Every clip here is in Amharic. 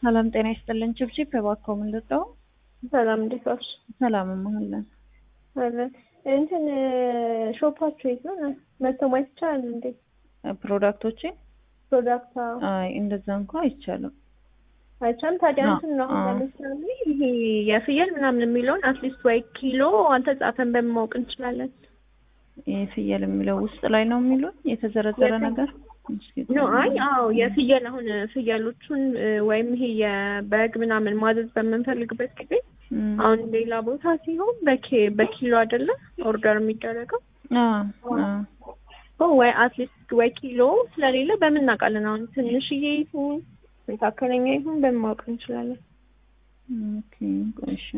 ሰላም ጤና ይስጥልን። ችብችብ እባክዎ ምን ልጠው? ሰላም እንዴት ዋልሽ? ሰላም እመሃለን። አለ እንትን ሾፓችሁ የት ነው? መጥቶ ማየት ይቻላል እንዴ? ፕሮዳክቶቼ ፕሮዳክት አይ እንደዛ እንኳ አይቻልም። አይቻልም። ታዲያ አዎ፣ እንትን ነው አዎ። ለምሳሌ ይሄ የፍየል ምናምን የሚለውን አትሊስት ወይ ኪሎ አልተጻፈን በማወቅ እንችላለን። ይህ ፍየል የሚለው ውስጥ ላይ ነው የሚሉን የተዘረዘረ የፍየል- ነገር እስኪ ኖ አይ አዎ የፍየል አሁን ፍየሎቹን እ፣ ወይም ይሄ የበግ ምናምን ማዘዝ በምንፈልግበት ጊዜ እም፣ አሁን ሌላ ቦታ ሲሆን በኪ በኪሎ አይደለም ኦርደር የሚደረገው አዎ፣ አዎ። ኦ ወይ አትሊስት ወይ ኪሎ ስለሌለ በምን እናውቃለን? አሁን ትንሽዬ ይሁን መካከለኛ ይሁን በምን ማወቅ እንችላለን? ኦኬ ቆይ እሺ።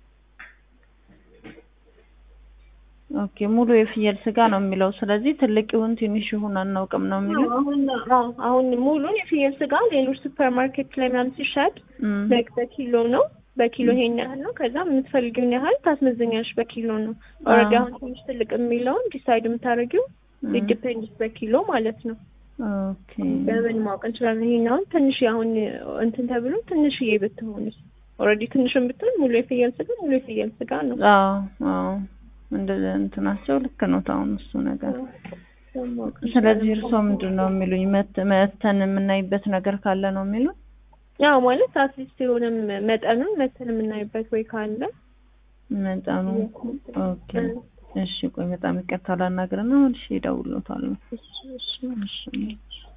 ኦኬ ሙሉ የፍየል ስጋ ነው የሚለው። ስለዚህ ትልቅ ይሁን ትንሽ ይሁን አናውቅም ነው የሚሉት። አሁን አዎ አሁን ሙሉን የፍየል ስጋ ሌሎች ሱፐር ማርኬት ላይ ምናምን ሲሸጥ እም፣ በግ በኪሎ ነው በኪሎ ይሄን ያህል ነው። ከዛ የምትፈልጊውን ያህል ታስመዘኛለሽ በኪሎ ነው። ኦልሬዲ አዎ። አሁን ትንሽ ትልቅ የሚለውን ዲሳይድ የምታደርጊው እም፣ ዲፔንድስ በኪሎ ማለት ነው። ኦኬ በምን ማወቅ እንችላለን? ይሄን አሁን ትንሽ አሁን እንትን ተብሎ ትንሽዬ ብትሆንስ ኦልሬዲ ትንሽም ብትሆን ሙሉ የፍየል ስጋ ሙሉ የፍየል ስጋ ነው። አዎ አዎ እንደ እንትናቸው ልክ ነው። አሁን እሱ ነገር በማወቅ ስለዚህ እርስዎ ምንድን ነው የሚሉኝ? መት- መተን የምናይበት ነገር ካለ ነው የሚሉኝ? ያው ማለት አትሊስት የሆነም መጠኑን መተን የምናይበት ወይ ካለ መጠኑ ኦኬ። እሺ ቆይ በጣም ይቅርታ ላናግርና እሺ እደውልልዎታለሁ። እሺ እሺ እሺ